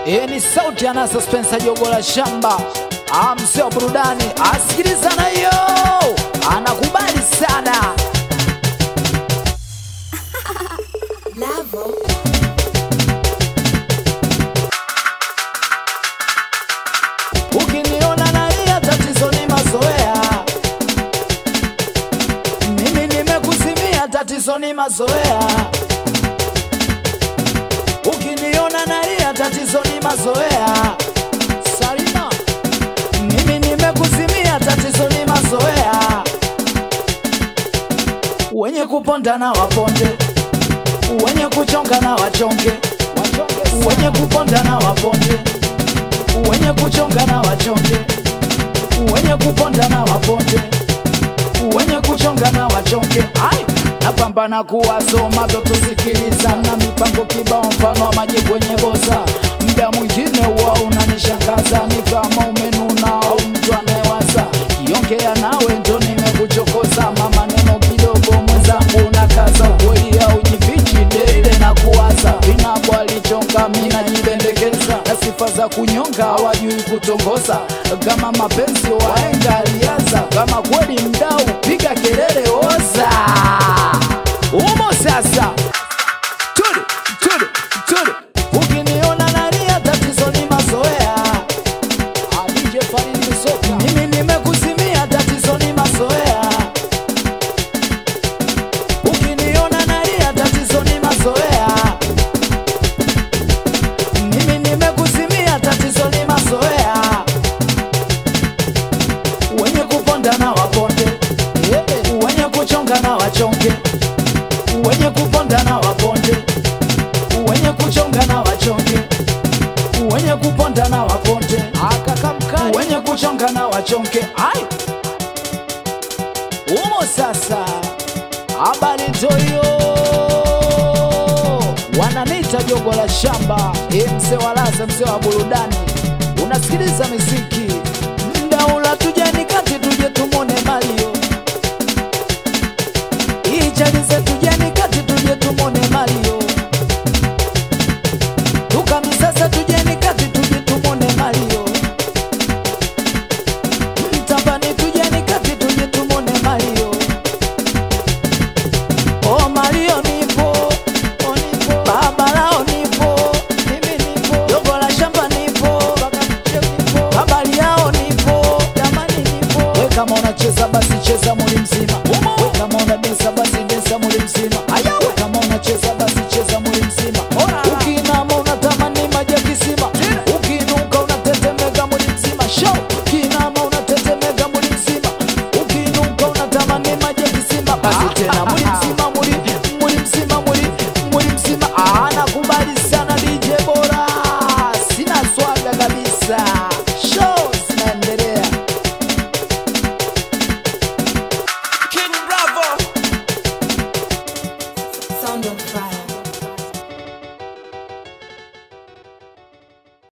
Hii ni sauti ya Nasa Spencer jogo la shamba, Ah, msee wa burudani, asikiliza na hiyo, anakubali sana. Lavo. Ukiniona nalia, tatizo ni mazoea. Mimi nimekuzimia, tatizo ni mazoea. Ukiniona nalia, tatizo ni mazoea. Sarina, mimi nimekuzimia, tatizo ni mazoea. Wenye kuponda na waponde, wenye kuchonga na wachonge, wenye kuponda na waponde wenye kuchonga na wachonge, wenye kuponda na waponde, wenye kuchonga na wachonge. Ai, napambana kuwasoma toto, sikiliza na mipango kibao, mfano wa maji kwenye bosa. Mda mwingine huwa unanishangaza, ni kama umenuna au mtu anayewaza. Kiongea nawe ndo nimekuchokoza, mama neno kidogo mwenzangu na kaza ukweli au jifichi dele na kuwaza vinabo alichonga mina jipendekeza na sifa za kunyonga hawajui kutongoza kama mapenzi waenga alianza kama kweli mdau piga kelele oza umo sasa tudu tudu tudu ukiniona nalia tatizo ni mazoea Adije Faridi Soka. Mimi nimekuzimia, tatizo ni mazoea. Ukiniona nalia, tatizo ni mazoea. Mimi nimekuzimia, tatizo ni mazoea. Wenye kuponda na waponde, wenye kuchonga na wachonge, wenye kuponda na waponde, wenye kuchonga na wachonge wenye kuponda na waponde akakamkali wenye kuchonga na wachonge ai umo sasa habari toyo wananita jogo la shamba e mse wa laza mse wa burudani unasikiliza miziki mdaula tujani kati tuje tum